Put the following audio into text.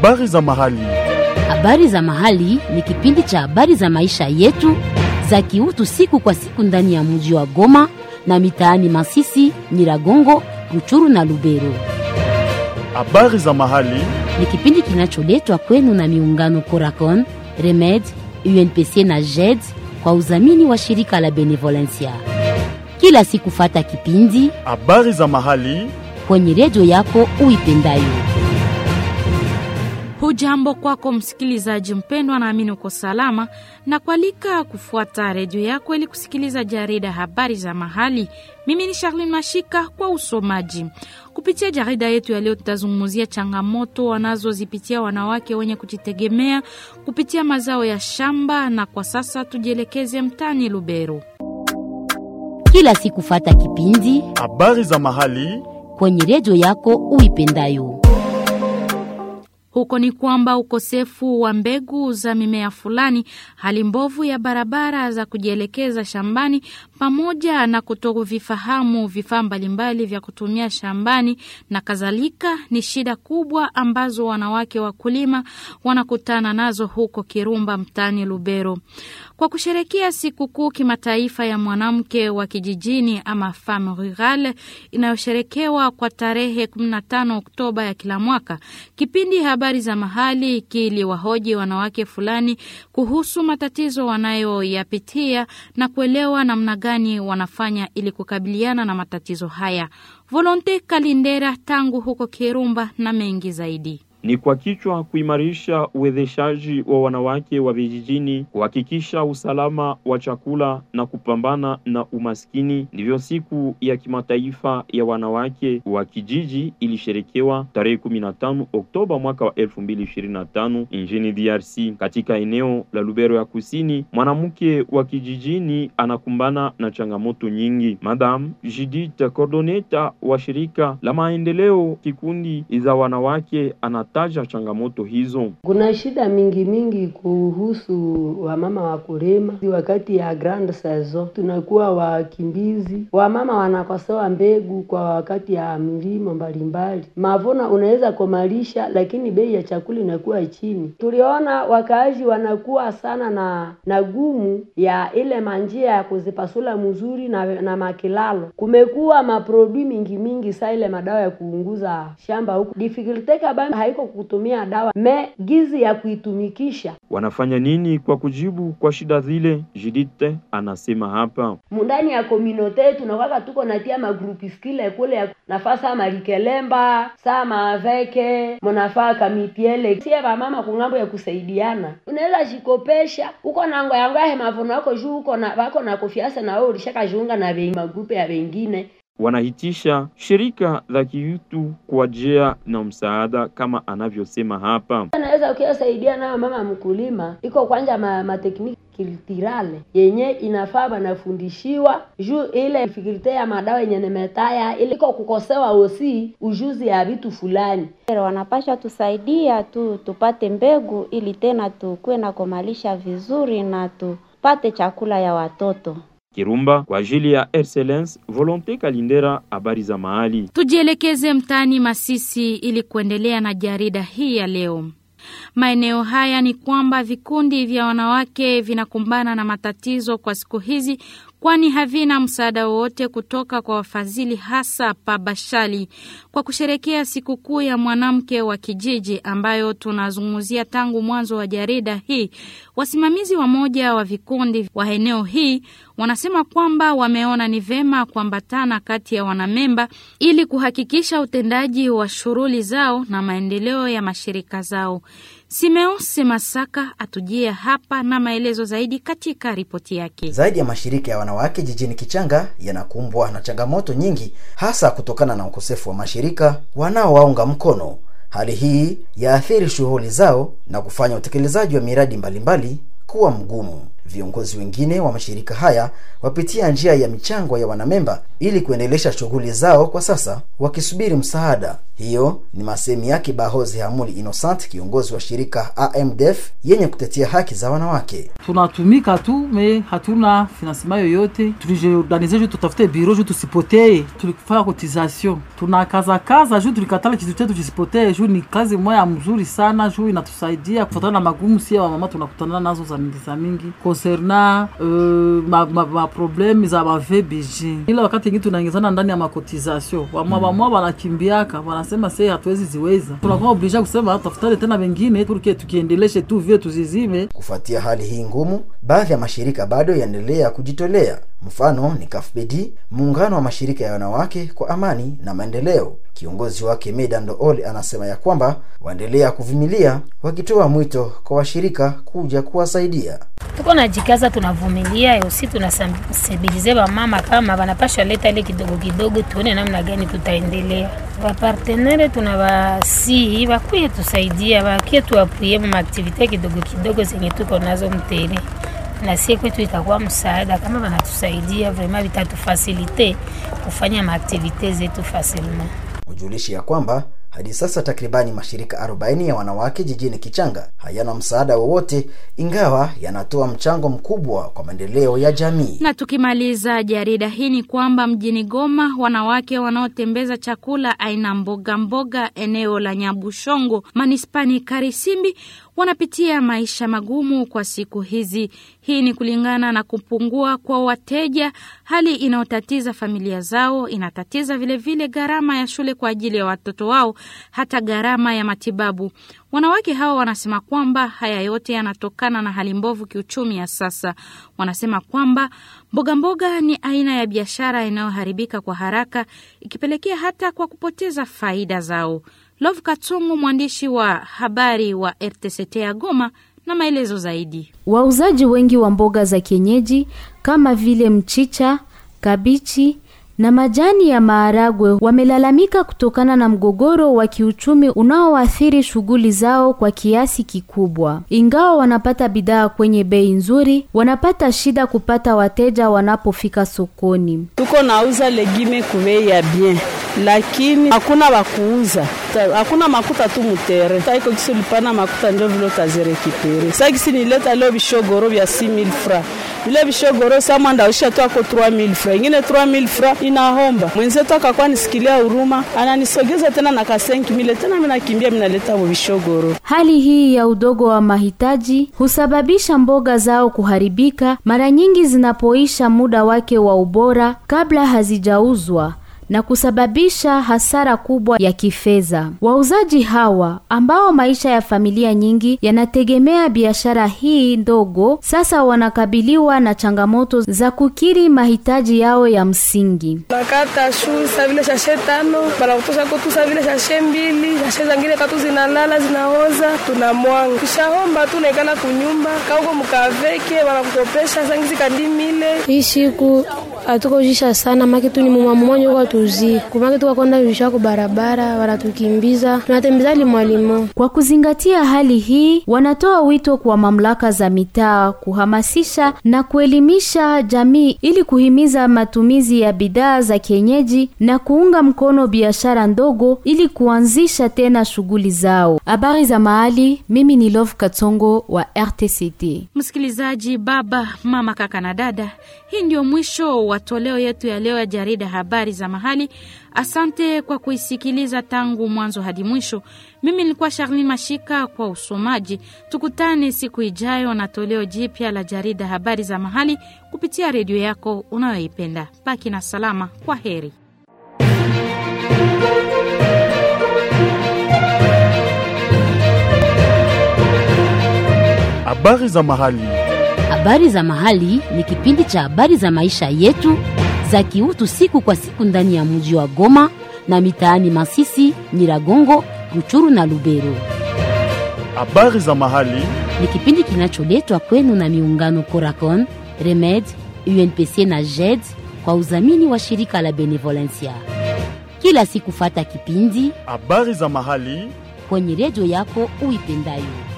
Habari za mahali. Habari za mahali ni kipindi cha habari za maisha yetu za kiutu siku kwa siku ndani ya mji wa Goma na mitaani Masisi, Nyiragongo, Ruchuru na Lubero. Habari za mahali. Ni kipindi kinacholetwa kwenu na miungano Coracon, Remed, UNPC na JED kwa udhamini wa shirika la Benevolencia. Kila siku fata kipindi Habari za mahali. kwenye redio yako uipendayo. Hujambo kwako msikilizaji mpendwa, naamini uko salama na kualika kufuata redio yako ili kusikiliza jarida habari za mahali. Mimi ni Charlene Mashika kwa usomaji. Kupitia jarida yetu ya leo, tutazungumzia changamoto wanazozipitia wanawake wenye kujitegemea kupitia mazao ya shamba, na kwa sasa tujielekeze mtaani Lubero. Kila siku fata kipindi Habari za mahali. kwenye redio yako uipendayo. Huko ni kwamba ukosefu wa mbegu za mimea fulani, hali mbovu ya barabara za kujielekeza shambani, pamoja na kutovifahamu vifaa mbalimbali vya kutumia shambani na kadhalika, ni shida kubwa ambazo wanawake wakulima wanakutana nazo huko Kirumba, mtaani Lubero. Kwa kusherekea sikukuu kimataifa ya mwanamke wa kijijini ama femme rurale inayosherekewa kwa tarehe 15 Oktoba ya kila mwaka, kipindi habari za mahali kiliwahoji wanawake fulani kuhusu matatizo wanayoyapitia na kuelewa namna gani wanafanya ili kukabiliana na matatizo haya. Volonte Kalindera tangu huko Kirumba na mengi zaidi ni kwa kichwa kuimarisha uwezeshaji wa wanawake wa vijijini, kuhakikisha usalama wa chakula na kupambana na umaskini. Ndivyo siku ya kimataifa ya wanawake wa kijiji ilisherekewa tarehe 15 Oktoba mwaka wa 2025 nchini DRC. Katika eneo la Lubero ya Kusini, mwanamke wa kijijini anakumbana na changamoto nyingi. Madam Judith Cordoneta wa shirika la maendeleo kikundi za wanawake ana taja changamoto hizo. Kuna shida mingi mingi kuhusu wamama wakulima. Wakati ya grand saison tunakuwa wakimbizi, wamama wanakosewa mbegu kwa wakati ya milimo mbalimbali. Mavuno unaweza komalisha, lakini bei ya chakula inakuwa chini. Tuliona wakaaji wanakuwa sana na na gumu ya ile manjia ya kuzipasula mzuri na, na makilalo. Kumekuwa maprodui mingi mingi, saa ile madawa ya kuunguza shamba huku difficulty kabambi haiko kutumia dawa me gizi ya kuitumikisha. Wanafanya nini kwa kujibu kwa shida zile? Judith anasema hapa, Mundani ya kominote tunakwaka tuko natia magrupi skile kule ya nafasa malikelemba saa maaveke munafaa kamitiele sie vamama kungambo ya kusaidiana, unaweza jikopesha uko na ngo yango yahe mavuno yako juu uko na wako na kofiasa na wewe ulishakajiunga na vengi magrupe ya wengine wanahitisha shirika za kiutu kwa njia na msaada kama anavyosema hapa. Anaweza ukiyasaidia nayo mama mkulima iko kwanja ma, matekniki kiltirale yenye inafaa banafundishiwa juu ile fikirite ya madawa yenye nemetaya ile iko kukosewa osi ujuzi ya vitu fulani. Wanapasha tusaidia tu tupate mbegu ili tena tukuwe na komalisha vizuri na tupate chakula ya watoto. Kirumba kwa ajili ya Excellence Volonte Kalindera, habari za mahali. Tujielekeze mtaani Masisi ili kuendelea na jarida hii ya leo. Maeneo haya ni kwamba vikundi vya wanawake vinakumbana na matatizo kwa siku hizi, kwani havina msaada wowote kutoka kwa wafadhili, hasa pa Bashali. Kwa kusherekea sikukuu ya mwanamke wa kijiji ambayo tunazungumzia tangu mwanzo wa jarida hii, wasimamizi wa moja wa vikundi wa eneo hii wanasema kwamba wameona ni vema kuambatana kati ya wanamemba ili kuhakikisha utendaji wa shughuli zao na maendeleo ya mashirika zao. Simeose Masaka atujie hapa na maelezo zaidi katika ripoti yake. Zaidi ya mashirika ya wanawake jijini Kichanga yanakumbwa na changamoto nyingi, hasa kutokana na ukosefu wa mashirika wanaowaunga mkono. Hali hii yaathiri shughuli zao na kufanya utekelezaji wa miradi mbalimbali kuwa mgumu. Viongozi wengine wa mashirika haya wapitia njia ya michango ya wanamemba ili kuendelesha shughuli zao kwa sasa, wakisubiri msaada. Hiyo ni masemi yake Bahozi Hamuli Innocent, kiongozi wa shirika AMDF yenye kutetea haki za wanawake. tunatumika tu me hatuna finansema yoyote. Tulijiorganize juu tutafute biro juu tusipotee, tulifanya cotisation, tunakaza kaza juu tulikatala kitu chetu kisipotee, juu ni kazi moya mzuri sana, juu inatusaidia kufuatana na magumu sia wamama tunakutana nazo za mingi za mingi concerna uh, ma, ma, ma probleme za ma VBG. Ila wakati ingine tunaingizana ndani ya makotization, wamwa wamwa wanakimbiaka wanasema se hatuwezi ziweza, tunakuwa oblige kusema tafutane tena wengine turke tukiendeleshe tu vile tuzizime Kufuatia hali hii ngumu, baadhi ya mashirika bado yaendelea kujitolea. Mfano ni KAFBD, muungano wa mashirika ya wanawake kwa amani na maendeleo. Kiongozi wake Medando Ole anasema ya kwamba waendelea kuvumilia, wakitoa mwito kwa washirika kuja kuwasaidia. tuko najikaza, tunavumilia usi, tunasensibilize wamama kama wanapasha leta ile kidogo kidogo, tuone namna gani tutaendelea. Wapartenere tunawasihi wakuye tusaidia, wakie tuapuye maaktivite kidogo kidogo zenye tuko nazo mtere na sie kwetu itakuwa msaada kama wanatusaidia vrema, vitatufasilite kufanya maaktivite zetu fasilma. Ujulishi ya kwamba hadi sasa takribani mashirika 40 ya wanawake jijini Kichanga hayana msaada wowote, ingawa yanatoa mchango mkubwa kwa maendeleo ya jamii. Na tukimaliza jarida hii ni kwamba mjini Goma, wanawake wanaotembeza chakula aina mboga mboga eneo la Nyabushongo manispani Karisimbi wanapitia maisha magumu kwa siku hizi. Hii ni kulingana na kupungua kwa wateja, hali inayotatiza familia zao, inatatiza vilevile gharama ya shule kwa ajili ya watoto wao, hata gharama ya matibabu. Wanawake hawa wanasema kwamba haya yote yanatokana na hali mbovu kiuchumi ya sasa. Wanasema kwamba mboga mboga ni aina ya biashara inayoharibika kwa haraka, ikipelekea hata kwa kupoteza faida zao. Love Katungu, mwandishi wa habari wa RTCT ya Goma, na maelezo zaidi. Wauzaji wengi wa mboga za kienyeji kama vile mchicha, kabichi na majani ya maharagwe wamelalamika kutokana na mgogoro wa kiuchumi unaoathiri shughuli zao kwa kiasi kikubwa. Ingawa wanapata bidhaa kwenye bei nzuri, wanapata shida kupata wateja wanapofika sokoni. tuko nauza legime kubei ya bien lakini hakuna wakuuza Ta- hakuna makuta tu mutere taiko kisi ulipana makuta njo vile utazirekipere sa kisi nileta leo vishogoro vya 6000 fra vile vishogoro sa mwanda usha tu ako 3000 fra ingine 3000 fra inahomba mwenzetu akakuwa nisikilia huruma ananisogeza tena na ka 5000 tena mimi nakimbia mimi naleta mu vishogoro Hali hii ya udogo wa mahitaji husababisha mboga zao kuharibika mara nyingi zinapoisha muda wake wa ubora kabla hazijauzwa na kusababisha hasara kubwa ya kifedha. Wauzaji hawa ambao maisha ya familia nyingi yanategemea biashara hii ndogo, sasa wanakabiliwa na changamoto za kukiri mahitaji yao ya msingi. nakata shu sa vile shashe tano banakutosha kotu sa vile shashe mbili shashe zangine katu zinalala zinaoza tunamwanga kishahomba tu naikala kunyumba kauko mkaveke banakukopesha sangizi kandimile hii siku hatukojisha sana make tu ni muma mmoja uko tuzi kumake tukakonda visha ku barabara wanatukimbiza tunatembeza limwalimo Kwa kuzingatia hali hii, wanatoa wito kwa mamlaka za mitaa kuhamasisha na kuelimisha jamii ili kuhimiza matumizi ya bidhaa za kienyeji na kuunga mkono biashara ndogo ili kuanzisha tena shughuli zao. Habari za mahali, mimi ni Love Katsongo wa RTCT. Msikilizaji, baba, mama, kaka na dada, hii ndio mwisho wa toleo yetu ya leo ya jarida habari za mahali. Asante kwa kuisikiliza tangu mwanzo hadi mwisho. Mimi nilikuwa Charlene Mashika kwa usomaji. Tukutane siku ijayo na toleo jipya la jarida habari za mahali kupitia redio yako unayoipenda. Baki na salama, kwa heri. Habari za mahali. Habari za mahali ni kipindi cha habari za maisha yetu za kiutu siku kwa siku ndani ya mji wa Goma na mitaani Masisi, Nyiragongo, Ruchuru na Lubero. Habari za mahali. Ni kipindi kinacholetwa kwenu na miungano Coracon, Remed, UNPC na JED kwa udhamini wa shirika la Benevolencia. Kila siku fata kipindi Habari za mahali. kwenye redio yako uipendayo.